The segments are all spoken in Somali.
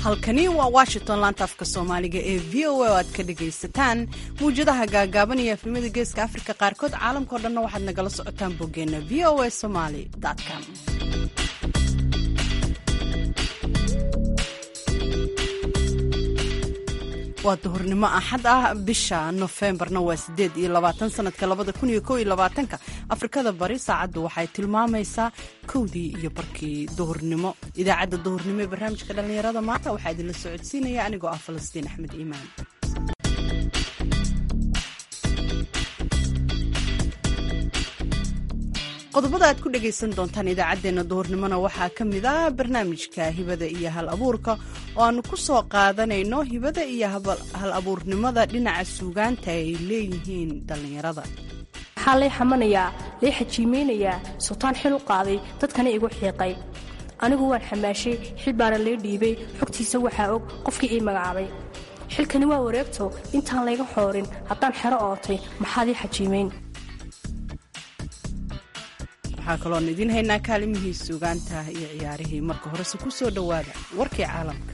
halkani waa washington laanta afka soomaaliga ee v o a oo aad ka dhagaysataan mawjadaha gaagaaban iyo afnimada geeska afrika qaarkood caalamkao dhanna waxaad nagala socotaan boggeenna v o a somaly com waa duhurnimo axad ah bisha nofembarna waa sideed iyo labaatan sanadka labada kun iyo kow iyo labaatanka afrikada bari saacaddu waxay tilmaamaysaa kowdii iyo barkii duhurnimo idaacadda duhurnimo ee barnaamijka dhallinyarada maanta waxaa idinla socodsiinaya anigoo ah falastiin axmed iimaan qodobada aad ku dhagaysan doontaan idaacaddeenna duhurnimona waxaa ka mid ah barnaamijka hibada iyo hal abuurka oo aanu ku soo qaadanayno hibada iyo hal abuurnimada dhinaca suugaanta ay leeyihiin dhallinyarada waxaa lay xamanayaa lay xajiimaynayaa sultaan xil u qaaday dadkana igu xiiqay anigu waan xamaashay xil baana lay dhiibay xogtiisa waxaa og qofkii ii magacaabay xilkani waa wareegto intaan layga xoorin haddaan xero ootay maxaad ii xajiimayn waxaa kaloon idiin haynaa kaalimihii suugaanta iyo ciyaarihii marka horese ku soo dhowaada warkii caalamka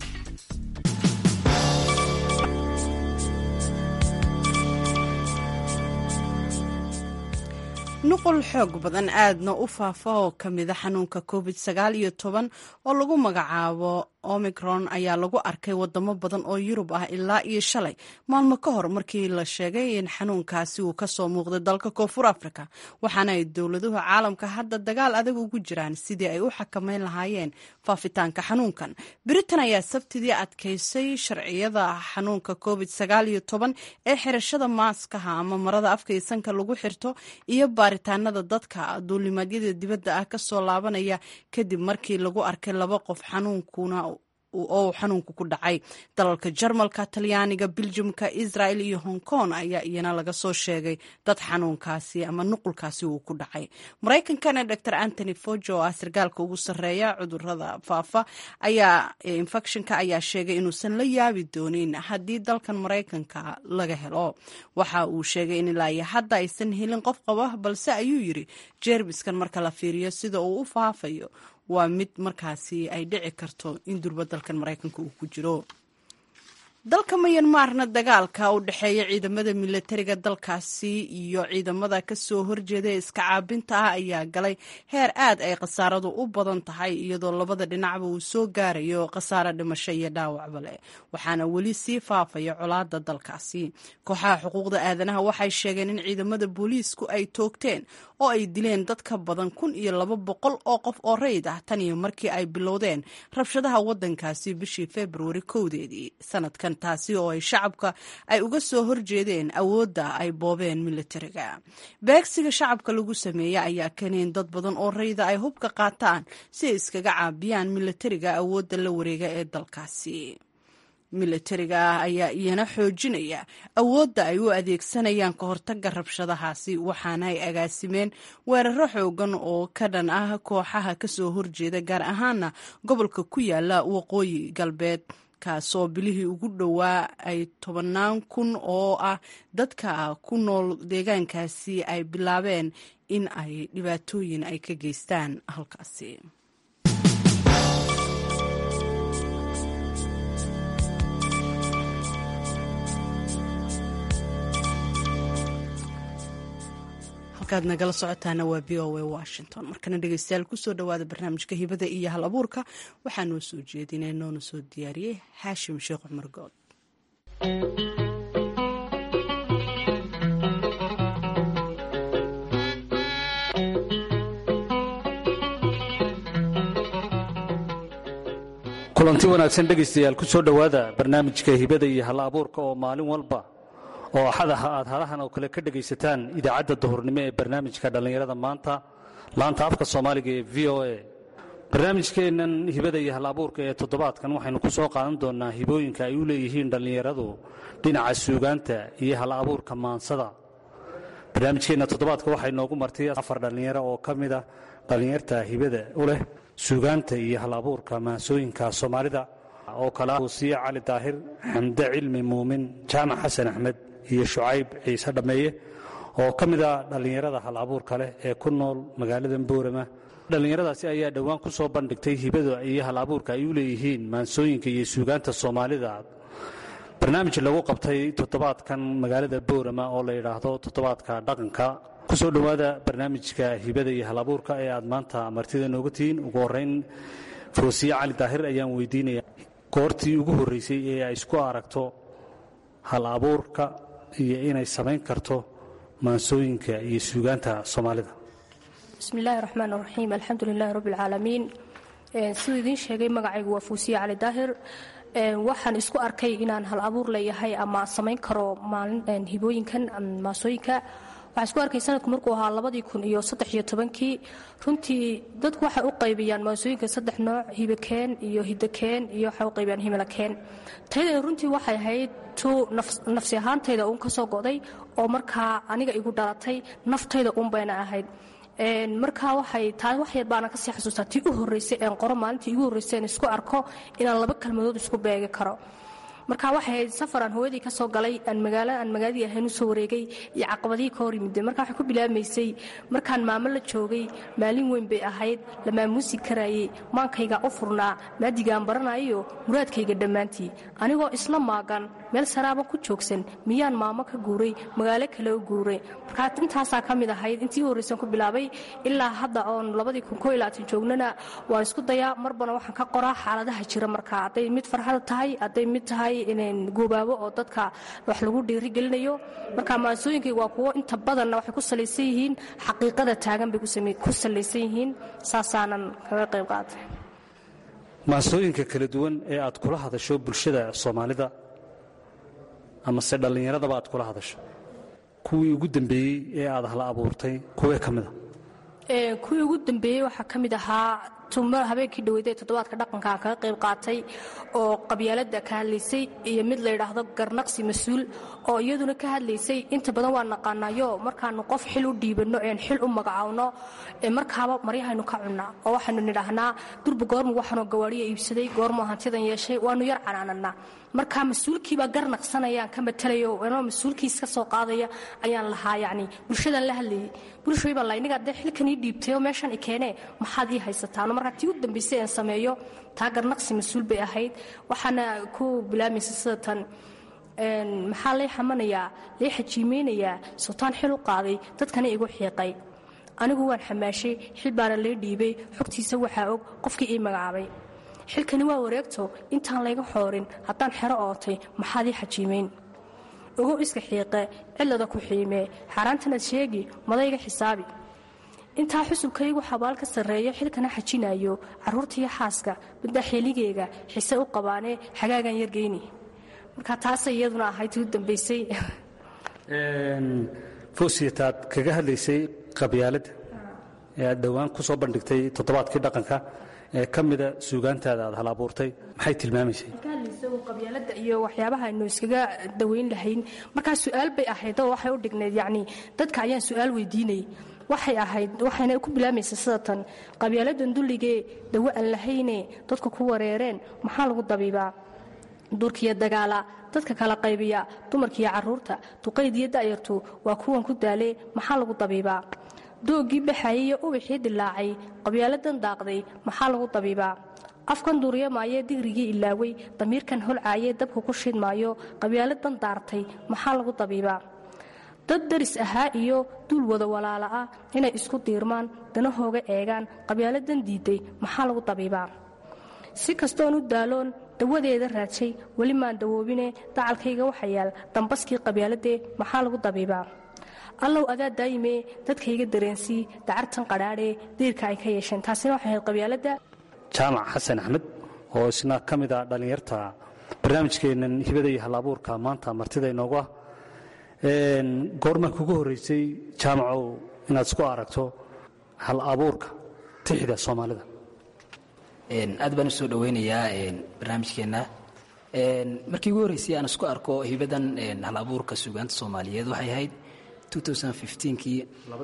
nuqul xoog badan aadna u faafa oo ka mida xanuunka covid sagaal iyo toban oo lagu magacaabo omicron ayaa lagu arkay wadamo badan oo yurub ah ilaa iyo shalay maalmo ka hor markii la sheegay in xanuunkaasi uu kasoo muuqday dalka koonfur africa waxaana ay dowladuhu caalamka hadda dagaal adag ugu jiraan sidii ay u xakameyn lahaayeen faafitaanka xanuunkan britain ayaa sabtidii adkaysay sharciyada xanuunka covid sagaal iyo toban ee xirashada maaskaha ama marada afka iyo sanka lagu xirto iyo baaritaanada dadka duulimaadyada dibadda ah kasoo laabanaya kadib markii lagu arkay laba qof xanuunkuna oo xanuunku ku dhacay dalalka jarmalka talyaaniga biljumka israel iyo hong kong ayaa iyana laga soo sheegay dad xanuunkaasi ama nuqulkaasi uu ku dhacay maraykankana dor antony fojo oo ah sargaalka ugu sarreeya cudurada faafa ayaa infectionka ayaa sheegay inuusan la yaabi doonin haddii dalkan maraykanka laga helo waxa uu sheegay in ilaa iyo hadda aysan helin qof qaba balse ayuu yiri jeermiskan marka la fiiriyo sida uu u faafayo waa mid markaasi ay dhici karto in durba dalkan maraykanka uu ku jiro dalka mayanmaarna dagaalka u dhexeeya ciidamada milatariga dalkaasi iyo ciidamada kasoo horjeeda ee iska caabinta ah ayaa galay heer aad ay khasaaradu u badan tahay iyadoo labada dhinacba uu soo gaarayo khasaaro dhimasho iyo dhaawacba leh waxaana weli sii faafaya colaada dalkaasi kooxaha xuquuqda aadanaha waxay sheegeen in ciidamada booliisku ay toogteen oo ay dileen dad ka badan kun iyo laba boqol oo qof oo rayid ah tan iyo markii ay bilowdeen rabshadaha wadankaasi bishii februari kowdeedii sanadkan taasi oo ay shacabka ay uga soo horjeedeen awoodda ay boobeen militariga beegsiga shacabka lagu sameeya ayaa keeneen dad badan oo rayida ay hubka qaataan si ay iskaga caabiyaan militariga awoodda la wareega ee dalkaasi militariga ah ayaa iyana xoojinaya awoodda ay u adeegsanayaan ka hortaga rabshadahaasi waxaana ay agaasimeen weeraro xoogan oo ka dhan ah kooxaha kasoo horjeeda gaar ahaana gobolka ku yaala waqooyi galbeed kaasoo bilihii ugu dhowaa ay tobannaan kun oo ah dadka ku nool deegaankaasi ay bilaabeen in ay dhibaatooyin ay ka geystaan halkaasi halkaad nagala socotaana waa v o a washington markana dhegeystayaal kusoo dhowaada barnaamijka hibada iyo hal abuurka waxaa noo soo jeedinay noona soo diyaariyey xaashim sheekh cumar good kulanti wanaagsan dhegaystayaal ku soo dhowaada barnaamijka hibada iyo hal abuurka oo maalin walba oo axadaha aad halahan oo kale ka dhegaysataan idaacadda duhurnimo ee barnaamijka dhallinyarada maanta laanta afka soomaaliga ee v o a barnaamijkeennan hibada iyo hal abuurka ee toddobaadkan waxaynu ku soo qaadan doonnaa hibooyinka ay u leeyihiin dhallinyaradu dhinaca suugaanta iyo hal abuurka maansada barnaamijkeenna toddobaadka waxay noogu martay afar dhallinyaro oo ka mid ah dhallinyarta hibada u leh suugaanta iyo hal abuurka maansooyinka soomaalida oo kale uusiye cali daahir xamde cilmi muumin jaamac xasan axmed iyo shucayb ciise dhammeeye oo ka mid a dhallinyarada hal abuurka leh ee ku nool magaalada boorama dhallinyaradaasi ayaa dhowaan ku soo bandhigtay hibada iyo hal abuurka ay u leeyihiin maansooyinka iyo suugaanta soomaalida barnaamij lagu qabtay toddobaadkan magaalada boorama oo la yidhaahdo toddobaadka dhaqanka ku soo dhowaada barnaamijka hibada iyo hal abuurka ee aad maanta martida nooga tihiin ugu horeyn foosiye cali daahir ayaan weydiinaya goortii ugu horreysay ee ay isku aragto hal abuurka iyo inay samayn karto maansooyinka iyo suugaanta soomaalida bismi illaahi raxmaan raxiim alxamdu lilaahi rabbi alcaalamiin siduu idiin sheegay magacaygu waa fuusiye cali daahir waxaan isku arkay inaan hal abuur leeyahay ama samayn karo maalin hibooyinkan maasooyinka waxaan isku arkay sanadku markuu ahaa labadii kun iyo saddex iyo tobankii runtii dadku waxay u qaybiyaan maasooyinka saddex nooc hibakeen iyo hidakeen iyo waxay u qaybiyaan himilakeen tayada runtii waxay ahayd tu nafsi ahaantayda uun ka soo go'day oo markaa aniga igu dhalatay naftayda uun bayna ahayd markaa waxay taa wax yar baana kasii xasuustaa tii u horreysay een qoro maalintii igu horreysay een isku arko inaan laba kalmadood isku beegi karo marka waxay ahayd safaraan hooyadii ka soo galay aan magaalo aan magaaladii ahayn u soo wareegay iyo caqabadihii ka hor yimide marka waxay ku bilaabmaysay markaan maamo la joogay maalin weyn bay ahayd la maamuusi karaayey maankayga u furnaa maadigaan baranayo muraadkayga dhammaantii anigoo isla maagan meel saraaban ku joogsan miyaan maamo ka guuray magaalo kale u guuray markaa intaasaa ka mid ahayd intii u horreysan ku bilaabay ilaa hadda oon labadii kun koo ilaatan joognana waan isku dayaa marbana waxaan ka qoraa xaaladaha jira markaa hadday mid farxada tahay hadday mid tahay goobaabo oo dadka wax lagu dhiirigelinayo marka maasooyinkayga waa kuwo inta badanna waxay ku salaysan yihiin xaqiiqada taagan bay ku salaysan yihiin saasaanan kaga qayb qaatay maasooyinka kala duwan ee aad kula hadasho bulshada soomaalida amase dhallinyaradaba aad kula hadasho kuwii ugu dambeeyey ee aad hala abuurtay kuwee ka mida kuwii ugu dambeeyey waxaa ka mid ahaa tumar habeenkii dhaweyday toddobaadka dhaqankaan kaga qayb qaatay oo qabyaalada ka hadlaysay iyo mid la yidhaahdo garnaqsi mas-uul oo iyaduna ka hadlaysay inta badan waa naqaanayo markaanu qof xil u dhiibanno een xil u magacaawno markaaba maryahaynu ka cunnaa oo waxaynu nidhaahnaa durba goormu waxaanoo gawaadhiya iibsaday goormu hantidan yeeshay waanu yar canaanannaa marka mas-uulkiibaa garnaqsanayaan ka matalayo anoo mas-uulkiis ka soo qaadaya ayaan lahaa yacni bulshadaan la hadlayay bulshooy baa layniga dee xilkan ii dhiibtay oo meeshan i keenee maxaad ii haysataano markaa tii u dambaysay aan sameeyo taa garnaqsi mas-uul bay ahayd waxaana ku bilaabmaysa sida tan maxaa lay xamanayaa lay xajiimeynayaa sultaan xil u qaaday dadkana igu xiiqay anigu waan xamaashay xil baana lay dhiibay xogtiisa waxaa og qofkii ii magacaabay xilkani waa wareegto intaan layga xoorin haddaan xero ootay maxaad ii xajiimayn ogow iska xiiqe cilada ku xiimee xaaraantanaad sheegi madayga xisaabi intaa xusubkaygu xabaal ka sarreeyo xilkana xajinayo carruurtaiyo xaaska middaa xeeligeyga xise u qabaanee xagaagan yargeyni marka taasay iyaduna ahayd tii u dambaysay foosiyataad kaga hadlaysay qabyaaladda ee aad dhowaan ku soo bandhigtay toddobaadkii dhaqanka ee ka mida suugaantaada aad hal abuurtay maxay tilmaamaysay qabyaalada iyo waxyaabaha aynu iskaga daweyn lahayn markaa su-aal bay ahayd oo waxay u dhignayd yacni dadka ayaan su-aal weydiinay waxay ahayd waxayna ku bilaamaysa sida tan qabyaaladan dulligee dawo aan lahayne dadku ku wareereen maxaa lagu dabiibaa duurkiyo dagaala dadka kala qaybiya dumarkiiyo carruurta duqaydiyo da'yartu waa kuwan ku daalee maxaa lagu dabiibaa doogii baxayay iyo ubaxii dilaacay qabyaaladan daaqday maxaa lagu dabiibaa afkan duuryamaayee digrigii ilaaway damiirkan holcaayee dabka ku shidmaayo qabyaaladan daartay maxaa lagu dabiibaa dad daris ahaa iyo duul wada walaala ah inay isku diirmaan danahooga eegaan qabyaaladan diiday maxaa lagu dabiibaa si kastoon u daaloon dawadeeda raadshay weli maan dawoobine dacalkayga waxa yaal dambaskii qabyaaladee maxaa lagu dabiibaa allow adaa daayimee dadkayga dareensii dacartan qadhaadhee diirka ay ka yeesheen taasina waxay ahayd qabyaaladda jaamac xasan axmed oo isna ka mid a dhallinyarta barnaamijkeennan hibada iyo hal abuurka maanta martida inoogu ah goormaa kugu horraysay jaamacow inaad isku aragto hal abuurka tixda soomaalida aad baan u soo dhoweynayaa barnaamijkeenna markii ugu horreysay aan isku arko hibadan hal abuurka suugaanta soomaaliyeed waxay ahayd kii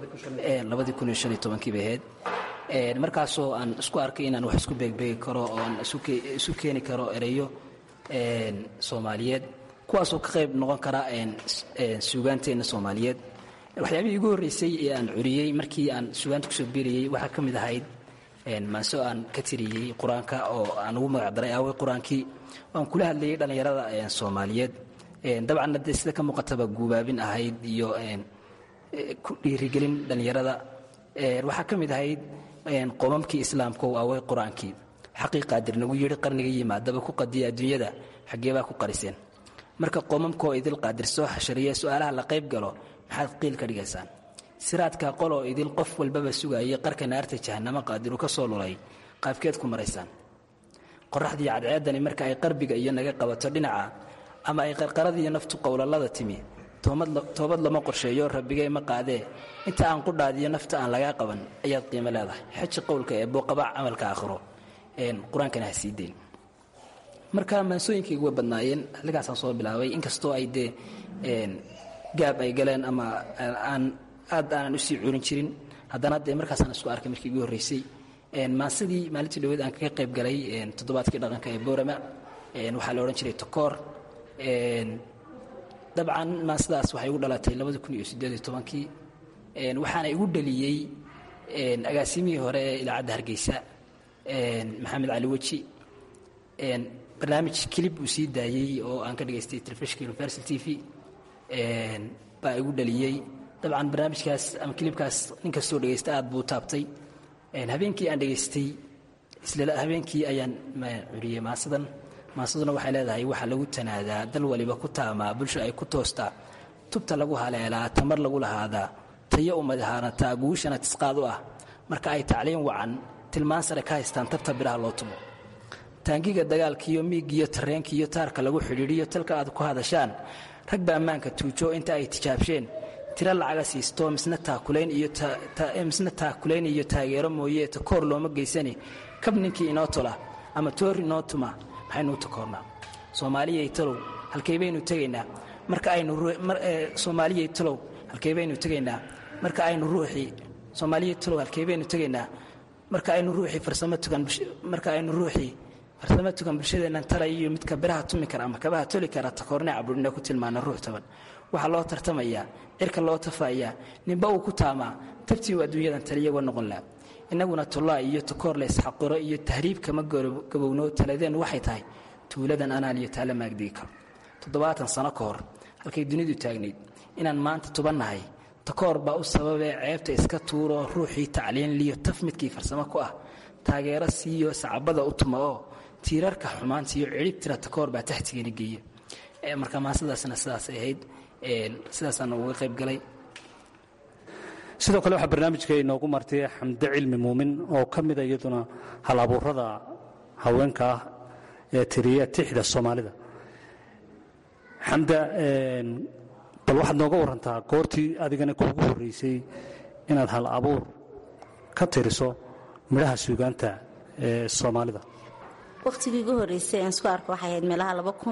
kii bay ahayd markaasoo aan isku arkay inaan wax isku beegbeegi karo oo aan isu keeni karo ereyo soomaaliyeed kuwaasoo ka qayb noqon kara suugaanteenna soomaaliyeed waxyaabihii igu horreysay ee aan curiyey markii aan suugaanta kusoo biirayey waxaa ka mid ahayd maanso aan ka tiriyey qur-aanka oo aan ugu magacdaray aawey qur-aankii aan kula hadlayay dhallinyarada soomaaliyeed dabcanna dee sida ka muuqataba guubaabin ahayd iyo ku dhiirigelin dhallinyarada waxaa ka mid ahayd qomamkii islaamka oo aawey qur-aankii xaqii qaadir nagu yidhi qarniga yimaadaba ku qadiya adduunyada xaggeebaa ku qariseen marka qoomamkaoo idil qaadir soo xashariya su-aalaha la qayb galo maxaad qiil ka dhigaysaan siraadka qoloo idil qof walbaba sugayay qarka naarta jahanamo qaadiru ka soo lulay qaabkeed ku maraysaan qoraxdii cadceedani marka ay qarbiga iyo naga qabato dhinaca ama ay qarqaradiiyo naftu qowlalada timi toobad lama qorsheeyo rabbigay ma qaadee inta aan qudhaadiyo nafta aan lagaa qaban ayaad qiimo leedahay xeji qowlka ee booqabac camalka aakhiro qur-aankana ha sii deyn marka maansooyinkaygu way badnaayeen xilligaasaan soo bilaabay inkastoo ay dee gaab ay galeen ama aan aad aanan usii curin jirin haddana dee markaasaan isku arkay markii igu horreysay maansadii maalintii dhaweed aan kaga qayb galay toddobaadkii dhaqanka ee boorama waxaa la odhan jiray tokoor dabcan maansadaas waxay igu dhalatay labadi kun iyo siddeed iyo tobankii waxaana igu dhaliyey agaasimihii hore ee idaacadda hargeysa maxamed cali weji barnaamij kilib uu sii daayey oo aan ka dhegaystay telefishinka universal t v baa igu dhaliyey dabcan barnaamijkaas ama kilibkaas nin kastoo dhegaysta aad buu taabtay habeenkii aan dhegaystay isla habeenkii ayaan curiyey maasadan maasaduna waxay leedahay waxaa lagu tanaadaa dal waliba ku taamaa bulsho ay ku toostaa tubta lagu haleelaa tamar lagu lahaadaa tayo umadahaanataa guushana tisqaad u ah marka ay tacliin wacan tilmaan sare ka haystaan tabta biraha loo tumo taangiga dagaalkiiyo miigiyo tareenkiiyo taarka lagu xidhiidhiyo talka aad ku hadashaan rag ba ammaanka tuujo inta ay tijaabsheen tiro lacaga siisto misna taakulayn iyo taageero mooye takoor looma geysani kab ninkii inoo tola ama toor inoo tuma maxaynuu takoornaa soomaaliyay talow halkay baynu tegaynaa marka aynu soomaaliyay talow halkay baynu tegaynaa marka aynu ruuxii soomaaliyay talow halkay baynu tegaynaa marka aynu ruuxii farsamo tukan marka aynu ruuxii farsamo tukan bulshadeennan talay iyo midka biraha tumi kara ama kabaha toli kara takoorne caburina ku tilmaana ruux taban waxaa loo tartamayaa cirka loo tafayaa ninba uu ku taamaa tabtii uu adduunyadan taliyagoo noqon laha innaguna tullaa iyo takoor laysxaqiro iyo tahriib kama gabowno taladeennu waxay tahay tuuladan anaan iyo taala maagdigi karo toddobaatan sano ka hor halkay dunidu taagnayd inaan maanta tubannahay takoor baa u sababee ceebta iska tuuro ruuxii tacliin liyo taf midkii farsamo ku ah taageero siiyo sacabada u tuma oo tiirarka xumaantiiyo cidhib tira takoor baa taxtigeena geeya marka maasadaasna sidaasay ahayd sidaasaana uga qayb galay sidoo kale waxaa barnaamijka inoogu martay xamde cilmi muumin oo ka mida iyaduna hal abuurada haweenka ah ee tiriya tixda soomaalida xamda bal waxaad nooga warantaa goortii adigana kuugu horreysay inaad hal abuur ka tiriso midhaha suugaanta ee soomaalida waqtigii ugu horreysay aan isku arko waxay ahayd meelaha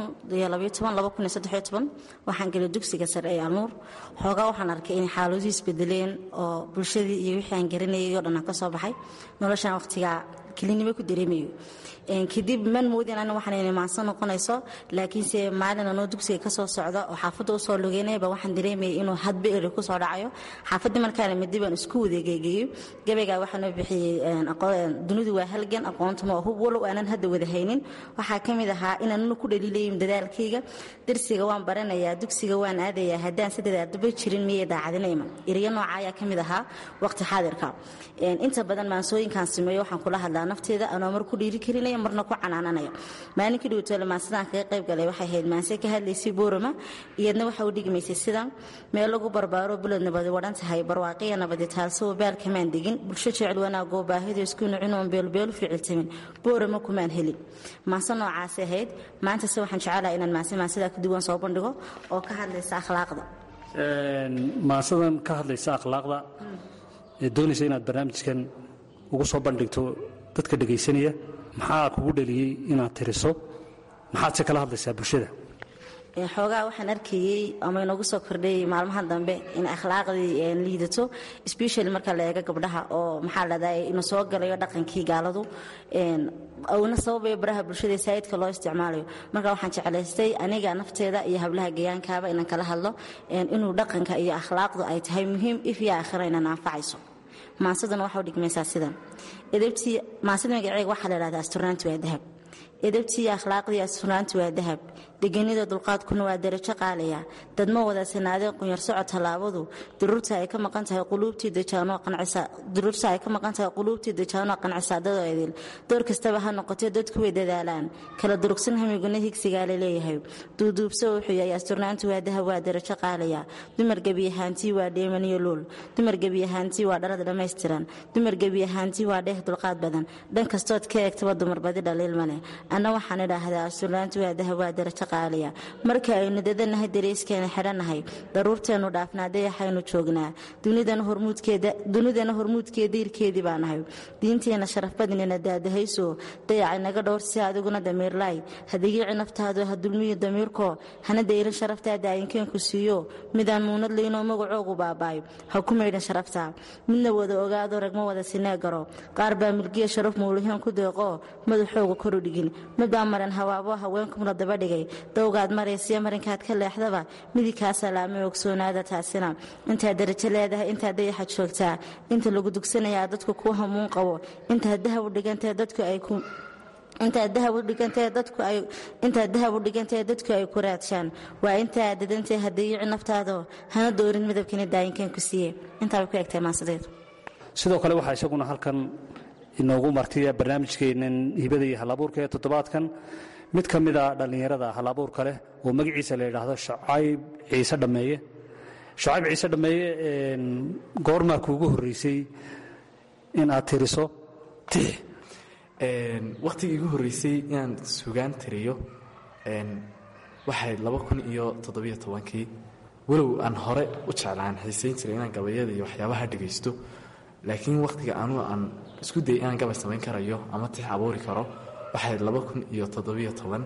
waxaan gelay dugsiga sare ee alnuur xoogaa waxaan arkay inay xaaladuu isbedeleen oo bulshadii iyo wixii aan garanayay oo dhan aan ka soo baxay noloshaan waqtigaa kelinimo ku dareemayo kadib man moodin ana waxaan inay maansan noqonayso laakiinse maalin anoo dugsiga kasoo socda oo xaafadda usoo lugeynayba waxaan dareemayay inuu hadba eri kusoo dhacayo xaafaddii markaana midi baan isku wadeegeegeeyo gabaygaa waxaanoo bixiyey dunidu waa halgan aqoontuma oo hub walow aanan hadda wada haynin waxaa ka mid ahaa inaanuna ku dhaliilayin dadaalkayga darsiga waan baranayaa dugsiga waan aadayaa haddaan si dadaaldaba jirin miyay daacadina iman eriyo nooca ayaa ka mid ahaa waqti xaadirka inta badan maansooyinkaan sameeyo waxaan kula hadlaa nafteeda anoo mar ku dhiiri karinaya marna ku canaananaya maalinkii dhowtoole maansadaan kaga qayb galay waxay ahayd maanse ka hadlaysay boorama iyadna waxa u dhigmaysay sidan meel lagu barbaaro bulad nabadi wadhan tahay barwaaqiya nabadi taalsoo baal kamaan degin bulsho jecel wanaagoo baahidu isku nucinoon beelbeelu ficiltamin boorama kumaan helin maanse noocaasi ahayd maantase waxaan jecelaha inaan maanse maansadaa ka duwan soo bandhigo oo ka hadlaysa akhlaaqda maansadan ka hadlaysa akhlaaqda ee doonaysa inaad barnaamijkan ugu soo bandhigto dadka dhegaysanaya maxaa kugu dhaliyey inaad tiriso maxaad se kala hadlaysaa bulshada xoogaa waxaan arkayey ama inoogu soo kordhayay maalmaha dambe in akhlaaqdii liidato special marka la eego gabdhaha oo maxaa ladhahay ina soo galayo dhaqankii gaaladu una sababayo baraha bulshada saayidka loo isticmaalayo marka waxaan jeclaystay aniga nafteeda iyo hablaha gayaankaaba inaan kala hadlo inuu dhaqanka iyo akhlaaqdu ay tahay muhiim if iyo aakhira inaan anfacayso maansaduna waxa u dhigmaysaa sidan edebtii maansada magaceega waxaa la dhahdaa asturnaanti waa dahab edebtii iyo akhlaaqdii asturnaanti waa dahab degenida dulqaadkuna waa darajo qaalaya dadma wada sanaadeen qunyar socod tallaabadu duruurta ay ka maqan tahay quluubtii dejaanoo qancisa duruurta ay ka maqan tahay quluubtii dejaanoo qancisa dadoo idil door kastaba ha noqotee dadku way dadaalaan kala durugsan hamiguna higsigaa la leeyahay duuduubso wuxuu yahay asturnaantu waa dahab waa darajo qaalaya dumar gebi ahaantii waa dheemaniyo luul dumar gebi ahaantii waa dhalad dhammaystiran dumar gebi ahaantii waa dheeh dulqaad badan dhan kastood ka eegtaba dumar badi dhaliil male anna waxaan idhaahdaa asturnaantu waa dahab waa darajo qaaliya marka aynu dadanahay dareyskeena xidhannahay daruurteennu dhaafnaa dayaxaynu joognaa dunidana hormuudkeeda ilkeedii baa nahay diinteenna sharafbadnina daadahayso dayacay naga dhowr si adiguna damiirlaay hadigiici naftaadu ha dulmiyo damiirkoo hana dayrin sharaftaada ayinkeenku siiyo midaan muunad laynoo magacoogu baabaayo ha ku maydhan sharafta midna wada ogaado ragma wada sinee garo qaar baa milgiya sharaf muuliheen ku deeqoo madaxooga koru dhigin midbaa maran hawaabo haweenkumna daba dhigay dowgaad maraysiyo marinkaad ka leexdaba midig kaa salaamay ogsoonaada taasina intaad darajo leedahay intaad dayaxa joogtaa inta lagu dugsanayaa dadku kuu hamuun qabo intaad dahab u dhigantae dadku ay ku intaad dahab u dhigantae dadku ay intaad dahab u dhigantae dadku ay ku raadshaan waa intaa dadantay hadayici naftaado hana doorin midabkani daayinkan ku siiye intaa bay ku egtahay maansadeedu sidoo kale waxaa isaguna halkan inoogu martiya barnaamijkeennan hibada iyo halabuurka ee toddobaadkan mid ka mid a dhallinyarada halabuurka leh oo magaciisa la yidhaahdo shacayb ciise dhammeeye shacayb ciise dhammeeye goormaa kuugu horreysay in aad tiriso tix wakhtigii igu horreysay inaan sugaan tiriyo waxayd laba kun iyo toddobiyo tobankii walow aan hore u jeclaan xiisayn jiray inaan gabayada iyo waxyaabaha dhegaysto laakiin wakhtiga anugu aan isku dayay inaan gabay samayn karayo ama tix abuuri karo waxayd laba kun iyo toddobiyo toban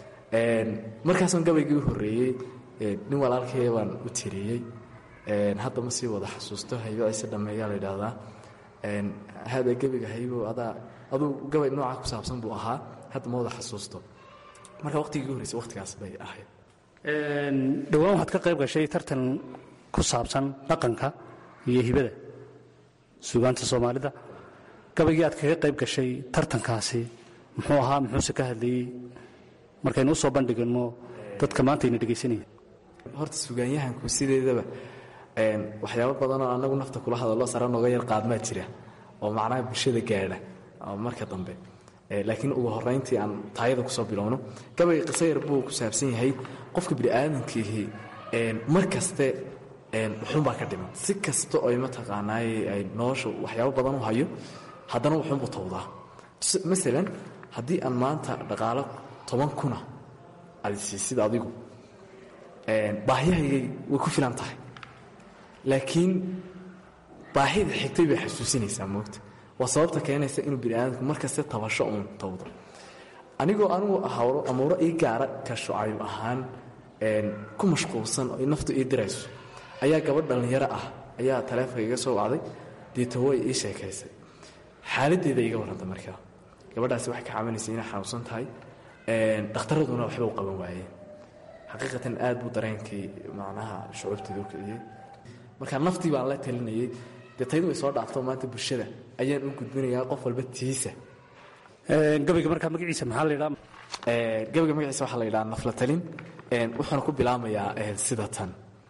markaasoo gabaygii u horreeyey nin walaalkaya baan u tiriyey hadda ma sii wada xasuusto haybo ciise dhammeeyaa la yidhaahdaa hada gebiga haybo adaa aduu gabay nooca ku saabsan buu ahaa hadda ma wada xasuusto marka waqtigii horreysay waqtigaas bay ahayd dhowaan waxaad ka qayb gashay tartan ku saabsan dhaqanka iyo hibada suugaanta soomaalida gabaygii aad kaga qayb gashay tartankaasi muxuu ahaa muxuuse ka hadlayey markaynu u soo bandhigano dadka maanta ayna dhegaysanaya horta sugaanyahanku sideedaba waxyaabo badanoo annagu nafta kula hadallo sare nooga yar qaadmaa jira oo macnaha bulshada gaadha marka dambe laakiin ugu horayntii aan taayada kusoo bilowno gabay qiso yar buu ku saabsan yahay qofka bini'aadamkiihi mar kaste wuxuunbaa ka dhiman si kasta oy mataqaanaaye ay nolosha waxyaabo badan u hayo haddana wuxuunbuu tawdaa masalan haddii aan maanta dhaqaalo toban kuna aad siisid adigu baahiyahaygay way ku filan tahay laakiin baahida xigtay bay xasuusinaysaa moogta waa sababta keenaysa inuu biniaadamku markaste tabasho uun tawdo anigoo anugu amuuro ii gaara ka shucayb ahaan ku mashquulsan oo naftu ii dirayso ayaa gabadh dhallinyaro ah ayaa taleefonka iga soo wacday deeta way ii sheekaysay xaaladdeeda iga warranta markaa gabadhaasi waxay ka caawinaysay inay xanuunsan tahay dhakhtaraduna waxba u qaban waayeen xaqiiqatan aad buu dareenkii macnaha shucuubteeda u kiciyey marka naftii baan la talinayey dee taydu way soo dhaafto maanta bulshada ayaan u gudbinayaa qof walba tiisa gabayga markaa magaciisa maxaa la yidhaha gabayga magaciisa waxaa la yidhaha nafla talin wuxuuna ku bilaamayaa sida tan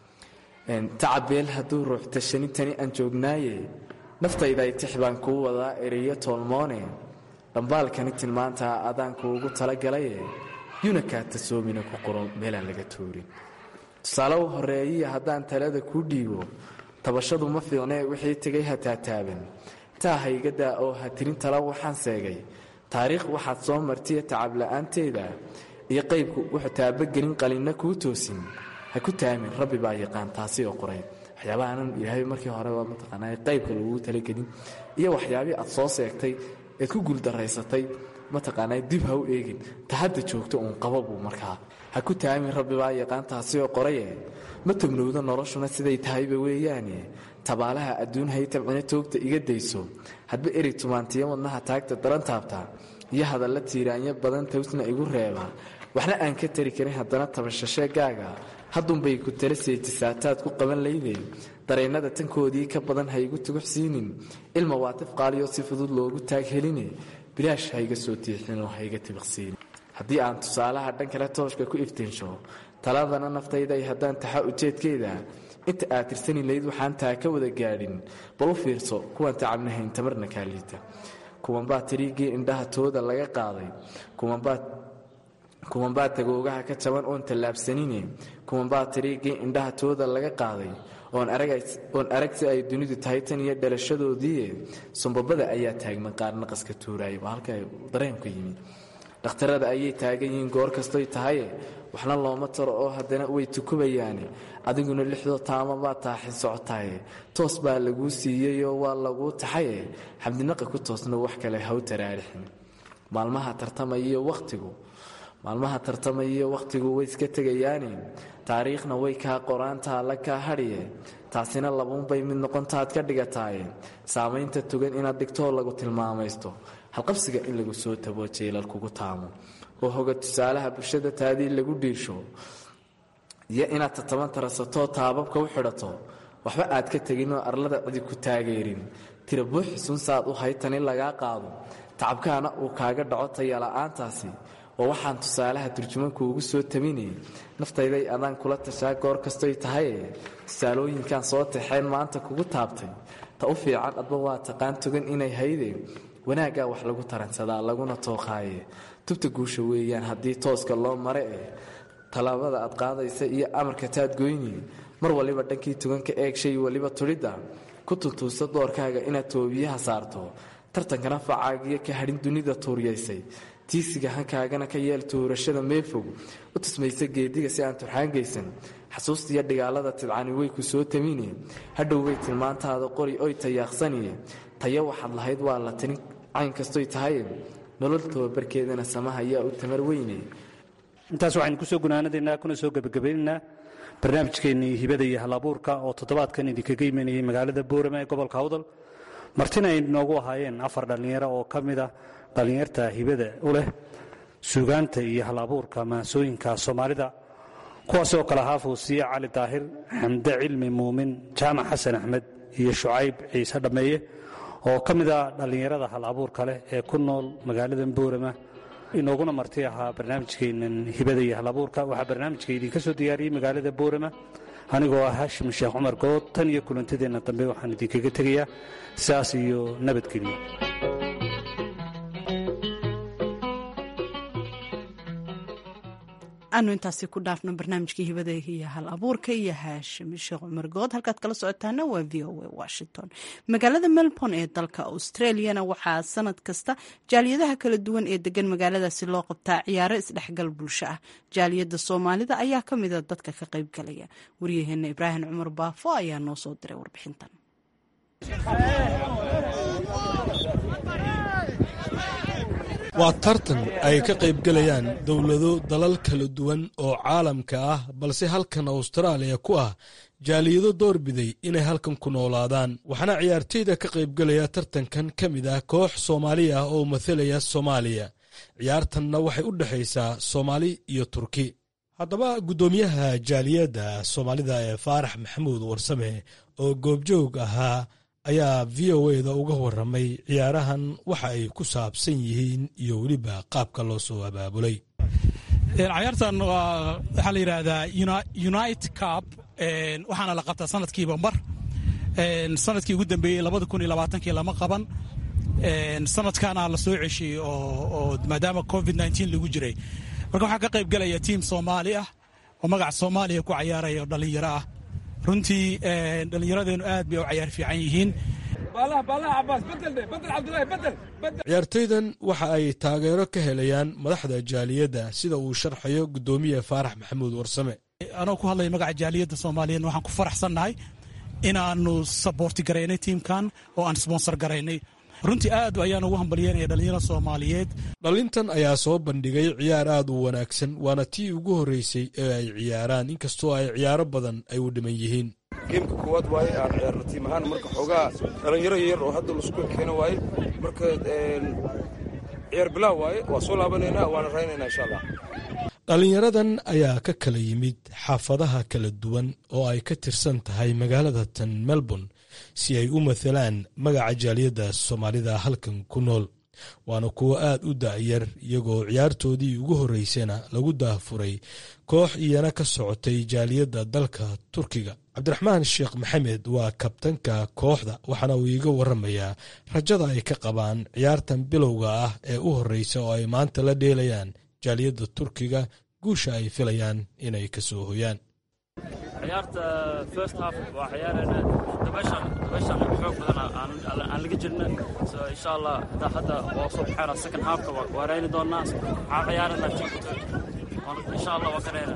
tacabeel hadduu ruux tashanintani aan joognaaye naftayda ay tix baan kuu wadaa ereyo toolmoone dhambaalkani tilmaantaa adaan kuugu talagalaye yuna kaa tasoomina ku qoro meelaan laga tuurin tusaale u horeeyiya haddaan talada kuu dhiibo tabashadu ma fiicnee wixii tegay ha taataaban taa ha iga daa oo ha tirin tala waxaan seegay taariikh waxaad soo martiya tacabla'aanteeda iyo qaybku wuxuu taabagelin qalinna kuu toosin ha ku taamin rabbi baa yaqaan taasi oo qoray waxyaabaha aanan ilaahay markii hore waa mataqaanaa qaybka lagugu talagelin iyo waxyaabihii aad soo seegtay eed ku guuldaraysatay mataqaanaa dib ha u eegin ta hadda joogto uun qaba buu markaa ha ku taamin rabbi baa yaqaan taasi oo qoraye ma tagnowdo noloshuna siday tahayba weeyaane tabaalaha adduun haytabcina toogta iga dayso hadba eri tumaantiyo wadnaha taagta daran taabta iyo hadalla tiiraanyo badan tawsna igu reeba waxna aan ka tari karin haddana tabashasheegaaga haddunbay ku tala seetisaataad ku qaban layde dareennada tankoodii ka badan haygu tuguxsiinin ilma waa tif qaaliyo si fudud loogu taag heline bilaash hayga soo tiixinoo hayga tibiqsiinin haddii aan tusaalaha dhan kale tooshka ku iftiinsho taladana naftayday haddaan taxa ujeedkeeda inta aad tirsani layd waxaan taa ka wada gaadhin bal u fiirso kuwaan tacabnahayn tamarna kaaliita kuwanbaa tiriigii indhaha tooda laga qaaday kuwanbaa tagoogaha ka jaban oon tallaabsanine kuwanbaa tiriigii indhaha tooda laga qaaday oon arag si ay dunidu tahay tan iyo dhalashadoodii sumbabada ayaa taagman qaar naqaska tuuraaya waa halka dareenku yimi dhakhtarada ayay taagan yihiin goor kastoy tahaye waxna looma taro oo haddana way tukubayaane adiguna lixdoo taama baa taaxin socotaye toos baa laguu siiyeyoo waa laguu taxaye xabdinaqa ku toosna wax kale haw taraarixin maalmaha tartamaiyo wakhtigu maalmaha tartamaiyo wakhtigu way iska tegayaane taariikhna way kaa qoraantaa la kaa hadhiye taasina labuunbay mid noqontaad ka dhigataaye saamaynta tugan inaad dhigtoo lagu tilmaamaysto halqabsiga in lagu soo taboo jeelal kugu taamo oo hoga tusaalaha bulshada taadii lagu dhiisho iyo inaad tataban tarasatoo taababka u xidhato waxba aad ka teginoo arlada cidi ku taageerin tira buuxisun saad u haytan in lagaa qaado tacabkaana uu kaaga dhaco tayala'aantaasi oo waxaan tusaalaha turjumankuugu soo tabinay naftayday adaan kula tashaa goor kastoy tahaye tusaalooyinkan soo taxeen maanta kugu taabtay ta u fiican adba waa taqaan tugan inay hayde wanaaggaa wax lagu taransadaa laguna tooqaaye tubta guusha weeyaan haddii tooska loo mare eh tallaabada aad qaadaysa iyo amarka taad goyni mar waliba dhankii tuganka eeg shay waliba tudhidda ku tuntuusa doorkaaga inaad toobiyaha saarto tartankana facaagiyo ka hadhin dunida tuuryaysay tiisiga hankaagana ka yeel tuurashada meefog u tusmaysa geediga si aan turxaangaysan xasuustiyo dhigaalada tidcani way ku soo tamine hadhow way tilmaantaada qori oy tayaaqsaniye taya waxaad lahayd waa la tani cayn kastoy tahay nolol tababarkeedana samaha ayaa u tamar weyne intaas waxaynu kusoo gunaanadaynaa kuna soo gebagabaynaynaa barnaamijkeennii hibada iyo halabuurka oo toddobaadkan idinkaga imanayay magaalada boorama ee gobolka awdal martina ay noogu ahaayeen afar dhallinyaro oo ka mid ah dhallinyarta hibada u leh suugaanta iyo halabuurka maansooyinka soomaalida kuwaas oo kale ahaa fuusiye cali daahir xamde cilmi muumin jaamac xasan axmed iyo shucayb ciise dhammeeye oo ka mid ah dhallinyarada hal abuurka leh ee ku nool magaalada boorama inooguna marti ahaa barnaamijkeennan hibada iyo hal abuurka waxaa barnaamijka idinka soo diyaariyey magaalada boorama anigoo ah haashim sheekh cumar good tan iyo kulantadeenna dambe waxaan idinkaga tegayaa sidaas iyo nabadgelyo aanu intaasi ku dhaafno barnaamijkii hibada iyo hal abuurka iyo haashim sheekh cumar good halkaad kala socotaana waa v o a washington magaalada melbourne ee dalka australiana waxaa sanad kasta jaaliyadaha kala duwan ee degan magaaladaasi loo qabtaa ciyaaro isdhexgal bulsho ah jaaliyada soomaalida ayaa ka mida dadka ka qaybgalaya waryaheena ibraahim cumar baafo ayaa noo soo diray warbixintan waa tartan ay ka qaybgelayaan dowlado dalal kala duwan oo caalamka ah balse halkan austraaliya ku ah jaaliyado doorbiday inay halkan ku noolaadaan waxaana ciyaarteyda ka qaybgelaya tartankan ka mid ah koox soomaali ah oo mathalaya soomaaliya ciyaartanna waxay u dhexaysaa soomaali iyo turki haddaba guddoomiyaha jaaliyadda soomaalida ee faarax maxamuud warsame oo goobjoog ahaa ayaa v o eda uga waramay ciyaarahan waxa ay ku saabsan yihiin iyo weliba qaabka loo soo abaabulay cayaartan waxaa la yidhaahdaa unite cup waxaana la qabtaa sanadkiiba mar sanadkii ugu dambeeyey labada kun iyo labaatankii lama qaban sanadkaana la soo ceshiyey oo maadaama covid nteen lagu jiray marka waxaa ka qayb gelaya tiim soomaali ah oo magaca soomaaliya ku cayaaraya oo dhallinyaro ah runtii dhallinyaradeennu aad bay u cayaar fiican yihiin ciyaartoydan waxa ay taageero ka helayaan madaxda jaaliyadda sida uu sharxayo guddoomiye faarax maxamuud warsame anoo ku hadlaya magaca jaaliyadda soomaaliyeed waxaan ku faraxsannahay inaannu saboorti garaynay tiimkan oo aan sponsor garaynay runtii aad ayaan ugu hambalyeynaya dhallinyaro soomaaliyeed dhalintan ayaa soo bandhigay ciyaar aad u wanaagsan waana tii ugu horreysay ee ay ciyaaraan inkastoo ay ciyaaro badan ay u dhiman yihiin geemka koowaad waaye aan ciyaarno tiim ahaan marka xoogaa dhallinyaro yar oo hadda laisku keeno waaye marka ciyaar bilaaw waaye waa soo laabanaynaa waana raynaynaa insha allah dhallinyaradan ayaa ka kala yimid xaafadaha kala duwan oo ay ka tirsan tahay magaalada tan melbourne si ay u mathalaan magaca jaaliyadda soomaalida halkan ku nool waana kuwo aad u da'yar iyagoo ciyaartoodii ugu horreysana lagu daafuray koox iyana ka socotay jaaliyadda dalka turkiga cabdiraxmaan sheekh maxamed waa kabtanka kooxda waxaana uu iiga waramayaa rajada ay ka qabaan ciyaartan bilowga ah ee u horreysa oo ay maanta la dheelayaan jaaliyadda turkiga guusha ay filayaan inay ka soo hoyaan ciyaarta first half waa ciyaarayna dabashan dabashan xoog badan aan aan laga jirna so insha allah hadda hadda waa soo baxayna second halfka waa waarayni doonaa waxaan ciyaarana teamka insha allah waa karayna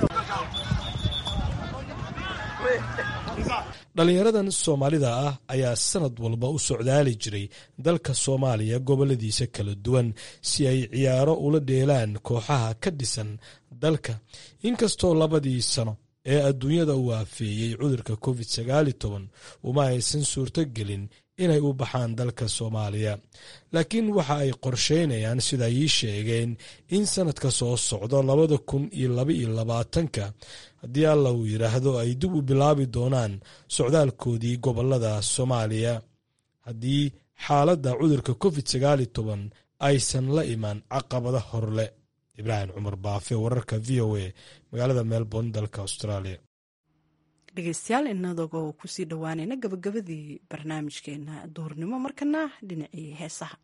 dhallinyaradan soomaalida ah ayaa sanad walba u socdaali jiray dalka soomaaliya goboladiisa kala duwan si ay ciyaaro ula dheelaan kooxaha ka dhisan dalka inkastoo labadii sano ee adduunyada uu aafeeyey cudurka covid sagaali toban uma aysan suurto gelin inay u baxaan dalka soomaaliya laakiin waxa ay qorsheynayaan sida ii sheegeen in sanadka soo socdo labada kun iyo labaiyo labaatanka haddii alla uu yidhaahdo ay dib u bilaabi doonaan socdaalkoodii gobolada soomaaliya haddii xaaladda cudurka covid sagaali toban aysan la imaan caqabada horle ibraahim cumar baafe wararka v o a magaalada melbourne dalka australia dhegeystayaal inadagoo kusii dhowaanayna gabagabadii barnaamijkeena duurnimo markana dhinacii heesaha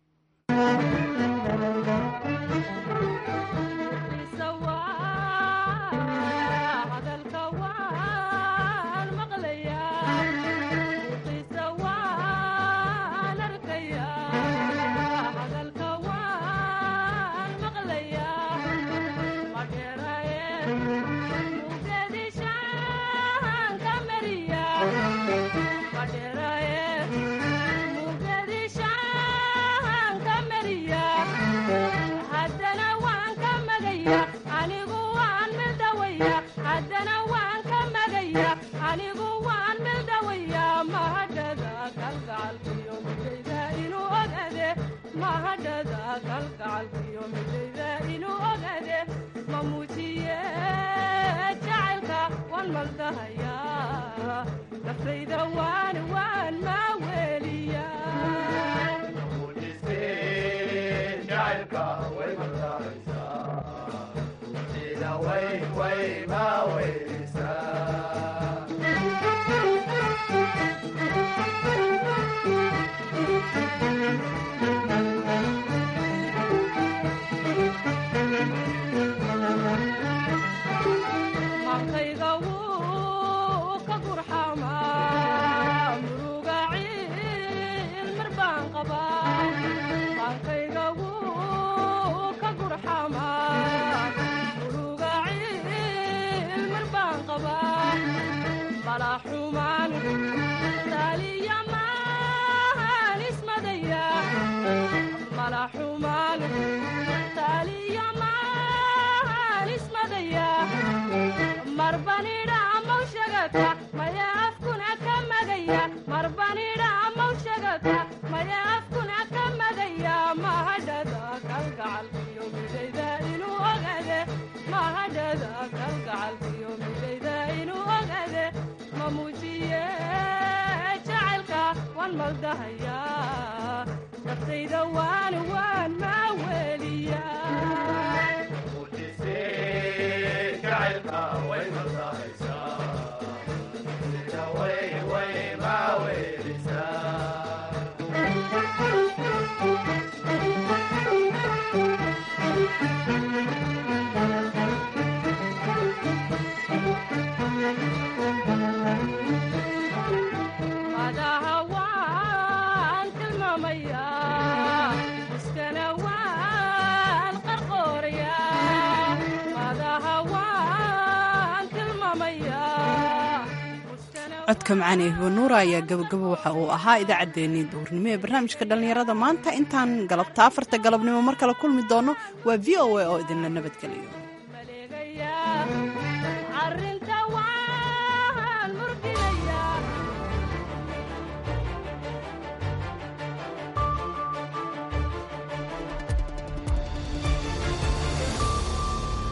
codka macaane hibanuura ayaa gabagabo waxa uu ahaa idaacaddeenii duurnimo ee barnaamijka dhallinyarada maanta intaan galabta afarta galabnimo mar kale kulmi doono waa v o a oo idinla nabadgeliyo